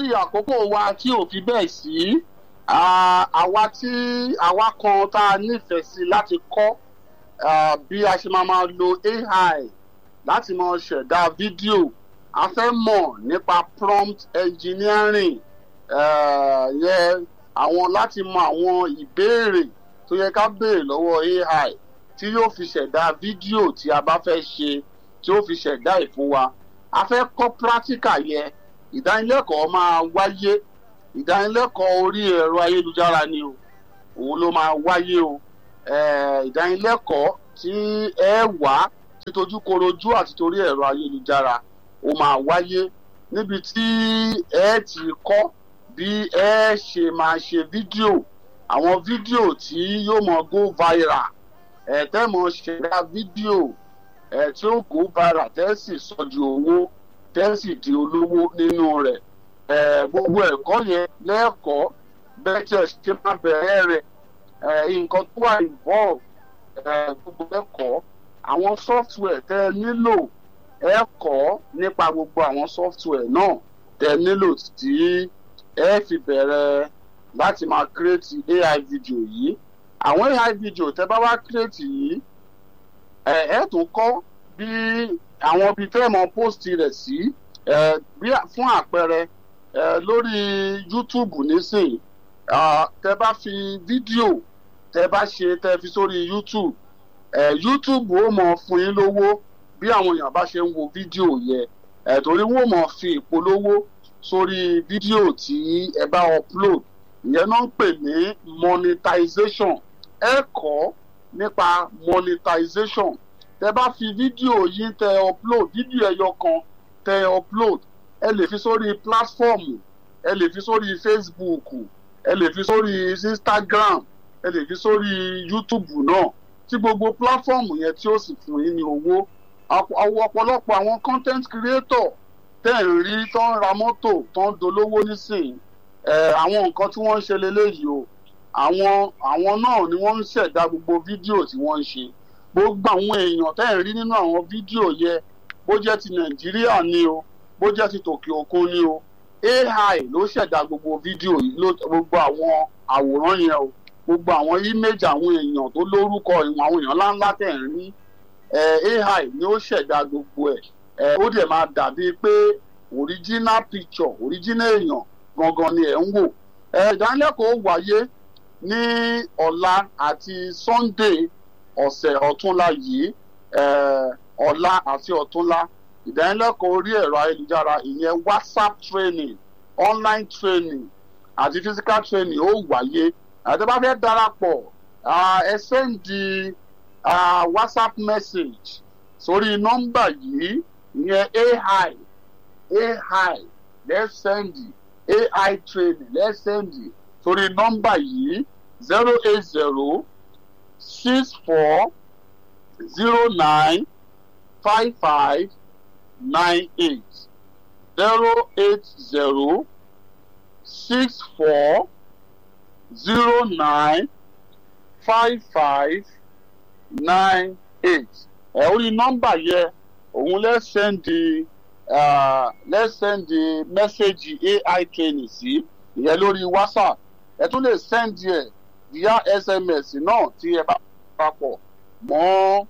torí àkókò wa tí ò fi bẹ́ẹ̀ sí ah, àwa tí àwa kan tá a nífẹ̀ẹ́ sí láti kọ́ ah, bí a ṣe máa máa lo ai láti máa ṣẹ̀dá fídíò a fẹ́ mọ̀ nípa prompt engineering eh, yẹ àwọn láti mọ àwọn ìbéèrè tó yẹ ká béèrè lọ́wọ́ ai tí yóò fi ṣẹ̀dá fídíò tí a bá fẹ́ ṣe tí ó fi ṣẹ̀dá ẹ̀ fún wa a fẹ́ kọ́ practical yẹ ìdánilẹ́kọ̀ọ́ máa wáyé ìdánilẹ́kọ̀ọ́ orí ẹ̀rọ ayélujára ni o òun ló máa wáyé o Eh, ìdánilẹ́kọ̀ọ́ tí ẹ wá títojú korojú àti torí ẹ̀rọ ayélujára ó máa wáyé níbi tí ẹ ti kọ́ bí ẹ ṣe máa ṣe fídíò àwọn fídíò tí yóò mọ go viral ẹ tẹ́ mọ ṣẹ̀dá fídíò ẹ tí ó go viral tẹ́ sì sọ di owó tẹ́ sì di olówó nínú rẹ̀ ẹ gbogbo ẹ̀kọ́ yẹn lẹ́ẹ̀kọ́ bẹ́ẹ̀ tí ẹ ṣe máa bẹ̀rẹ̀ rẹ̀ ẹ nǹkan tó wà involve ẹ gbogbo ẹ̀kọ́ àwọn software tẹ́ ẹ nílò ẹ kọ́ nípa gbogbo àwọn software náà tẹ́ ẹ nílò tí ẹ fi bẹ̀rẹ̀ láti máa create ai video yìí àwọn ai video tẹ́ bá wá create yìí ẹ ẹ tún kọ́ bí àwọn ibi tẹ́ ẹ mọ post rẹ̀ sí ẹ bí fún àpẹẹrẹ ẹ lórí youtube nísìnyí ah, tẹ́ bá fi fídíò tẹ́ bá ṣe tẹ́ fi sórí youtube ẹ youtube ó mọ fún yín lówó bí àwọn èèyàn bá ṣe ń wo fídíò yẹ ẹ torí wọn ò mọ fi ìpolówó sórí fídíò tí ẹ bá upload ìyẹn náà ń pè ní monetization ẹ kọ́ nípa monetization tẹ́ bá fi fídíò yín tẹ́ upload fídíò ẹyọ kan tẹ́ upload ẹ lè fi sórí platform ẹ lè fi sórí facebook ẹ lè fi sórí instagram ẹ lè fi sórí youtube náà tí gbogbo platform yẹn tí ó sì fún yín ní owó àwọn ọ̀pọ̀lọpọ̀ àwọn content creator tẹ́ ẹ̀ ń rí tó ń ra mọ́tò tó ń dolówó nísìnyí ẹ̀ àwọn nǹkan tí wọ́n ń ṣe leléyìí o àwọn àwọn náà ni wọ́n ń ṣẹ̀dá gbogbo fídíò tí wọ́n ń ṣe gbogbo àwọn èèyàn tẹ́ ẹ̀ ń rí nínú àwọn fídíò yẹn bó jẹ́ ti nàìjíríà ni o bó jẹ́ ti tòkè òkun ni o ai ló ṣẹ̀dá gbogbo fídíò yìí ló gbogbo àwọn àwòrán yẹn o gbogbo àwọn image àwọn èèyàn tó lórúkọ ìwọ̀n àwọn èèyàn ńláńlá tẹ̀ ń rí eh, ai ni ó ṣẹ̀dá gbogbo ẹ̀ eh, ó dẹ̀ máa dàbí pé original picture original èèyàn gangan ni ẹ̀ ń wò eh, ìdánilẹ́kọ̀ọ́ wáyé ní ọ̀la àti sunday ọ̀sẹ̀ ọ̀túnla yìí eh, ọ̀la àti ọ̀túnla ìdánilẹ́kọ̀ọ́ orí ẹ̀rọ ayélujára ìyẹn whatsapp training online training àti physical training ó wáyé àti bá fẹ́ darapọ̀ ah, ẹ sẹ́ndì uh, whatsapp message sórí nọ́mbà yìí ìyẹn ai ai let's send ai training let's send sórí nọ́mbà yìí zero eight zero six four zero nine five five nine eight zero eight zero six four zero nine five five nine eight ẹ orí nọ́mbà yẹ òun lẹ sẹ́ndì lẹ sẹ́ndì mẹ́sẹ̀gì ai training sí ìyẹn lórí whatsapp ẹ tún lè sẹ́ndì ẹ̀ via sms náà tí ẹ bá papọ̀ mọ́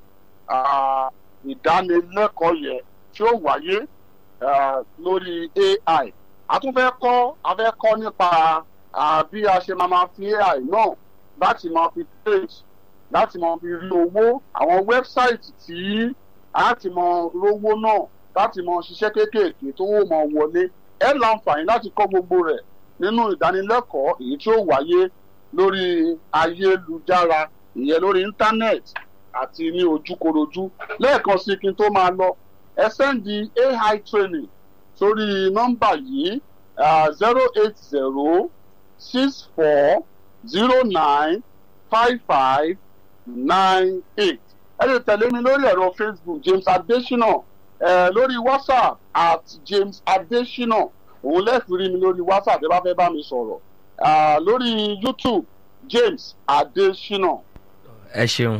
ìdánilẹ́kọ̀ọ́ yẹn tí ó wáyé lórí ai a tún fẹ́ kọ́ a fẹ́ kọ́ nípa bí a ṣe máa ma fi ai náà láti máa fi trade láti mọ fi rí owó àwọn wẹ́bsáìtì tí a ti mọ rówó náà láti mọ ṣiṣẹ́ kéékèèké tó wò mọ wọlé ẹ láǹfààní láti kọ́ gbogbo rẹ̀ nínú ìdánilẹ́kọ̀ọ́ èyí tí ó wáyé lórí ayélujára ìyẹn lórí íńtánẹ́ẹ̀tì àti ní ojúkorojú lẹ́ẹ̀kan sí kí n tó máa lọ ẹ sẹ́ndì ai training sórí nọ́mbà yìí zero eight zero six four zero nine five five nine eight ẹ lè tẹ̀lé mi lórí ẹ̀rọ facebook james adesina ẹ lórí whatsapp at james adesina òun lẹ́ẹ̀fì rí mi lórí whatsapp ẹ bá fẹ́ bá mi sọ̀rọ̀ lórí youtube james adesina. ẹ ṣeun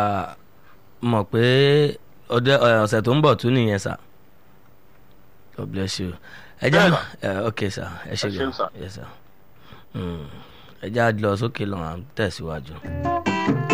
mọ̀ pé ọ̀sẹ̀ tó ń bọ̀ tún nìyẹn sà god bless you ẹ já Bẹ́ẹ̀ ẹ ok sir ẹ ṣe Ẹ ṣeun, gan sir. yes sir Mm. ẹ já lọ sókè lọ́run à ń tẹ̀síwájú.